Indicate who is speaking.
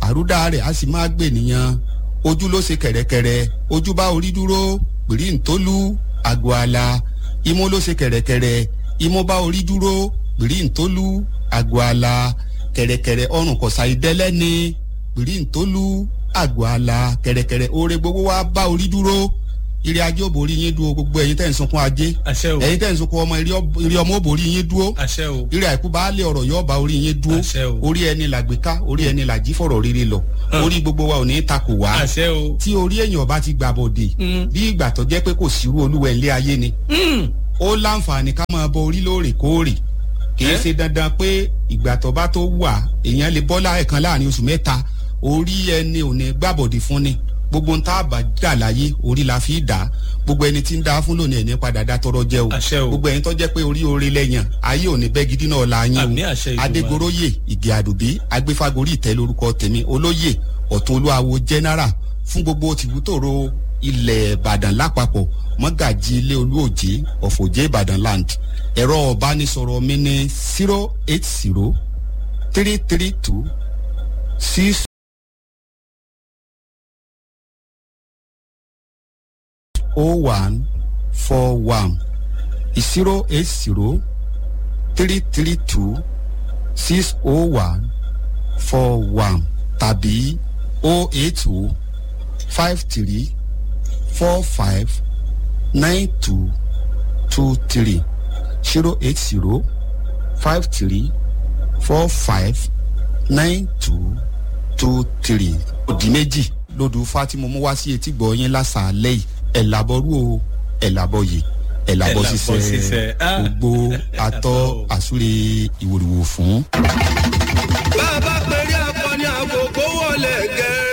Speaker 1: àrúdá rẹ̀ á sì máa gbè nìyàn ojú ló ṣe kẹ̀rẹ̀kẹ̀rẹ̀ ojú bá orí dúró pèrí ntólú àgọ́ àlà imú ló ṣe kẹ̀rẹ̀kẹ̀rẹ̀ imú bá orí dúró pèrí ntólú àgọ́ àlà kẹ̀rẹ̀kẹ̀rẹ̀ ọrùn kọ̀sà ìdẹ́lẹ́ni pèrí ntólú àgọ́ àlà kẹ̀rẹ̀kẹ̀rẹ̀ oore gbogbo wa bá orí dúró ire ajé ò borí yín dúró gbogbo ẹ̀yin tẹ̀ ń sunkún ajé
Speaker 2: àṣẹ o
Speaker 1: ẹ̀yin tẹ̀ ń sunkún ọmọ ire ọmọ ò borí yín dúró
Speaker 2: àṣẹ o
Speaker 1: ire àìkú bá lé ọ̀rọ̀ yóò bá orí yín dúró
Speaker 2: àṣẹ o
Speaker 1: orí ẹni làgbéká orí ẹni làjí fọ̀rọ̀ rere lọ orí gbogbo wa ò ní takò wá
Speaker 2: àṣẹ o
Speaker 1: tí orí èèyàn bá ti gbà bọ̀dè bí ìgbà tó jẹ́ pé kò sírú olúwẹ̀ ńlé ayé ni ó láǹfààní ká máa bọ orí lóòrèkóòrè kì í ṣe dandan pé ìgbà tó bá tó wà èèyàn lè bọ́ láẹ̀kan láàrin oṣù mẹ́ta orí ẹni ò ní gbàbọ̀dè fún ni gbogbo ń tá a bá dà láyé orí la fi dà gbogbo ẹni tí ń dá fún lónìí ẹni padà dá tọrọ jẹ o
Speaker 2: àṣẹ o
Speaker 1: gbogbo ẹni tó jẹ́ pé orí oore lẹ́yìn ayé ò ní bẹ́ gidi náà la yín
Speaker 2: àmì
Speaker 1: o
Speaker 2: àṣẹ ìdùnnú
Speaker 1: adégoróyè ìgè àdùbí agbéfagórí ìtẹ́ lórúkọ tèmi olóyè ọ̀tún olúwawo general fún gbogbo tìbútòrò ilẹ̀ ìbàdàn lápapọ̀ mọ́gàjì ilé olúòjé ọ̀fọ̀jẹ́ ìbàdàn land ẹ̀rọ ọ̀bánisọ̀rọ̀ mi ní zero eight zero three three two six oh one four one zero eight zero three three two six oh one four one tàbí oh eight oh five three four five nine two two three zero eight zero five three four five nine two two three. òdì méjì lódù fatimu mú wá sí etí gbọ́ yín lásàálẹ̀ yìí ẹ̀ làbọ̀rú o ẹ̀ làbọ̀ yìí ẹ̀ làbọ̀
Speaker 2: Ẹ̀ làbọ̀
Speaker 1: sísẹ́
Speaker 2: sísẹ́. Ah.
Speaker 1: gbogbo atọ́ àsúre ìwòrìwò fún.
Speaker 3: bá a bá pèrè akọni àkókò wọlé gẹ